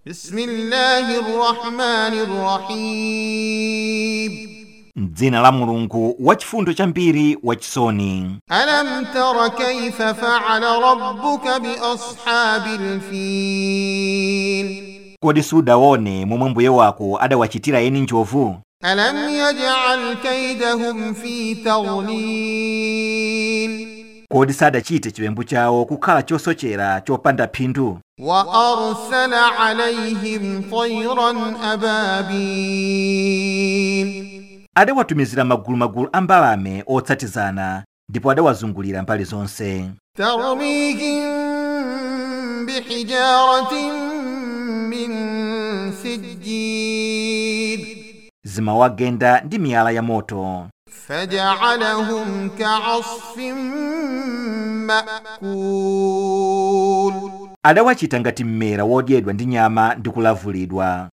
بسم الله الرحمن الرحيم m'dzina la mulungu wachifundo chambiri wachisoni ألم تر كيف فعل ربك بأصحاب الفيل kodi sudaone momwe mbuye wako adawachitira eni njovu ألم يجعل كيدهم في تضليل kodi sadachite chiwembu chawo kukhala chosochera chopanda phindu وأرسل عليهم طيرا أبابيل adawatumizira magulumagulu a mbalame otsatizana ndipo adawazungulira mbali zonse ترميهم بحجارة من سجيل zimawagenda ndi miyala ya moto فجعلهم كعصف مأكول adawachita ngati mmera wodyedwa ndi nyama ndi kulavulidwa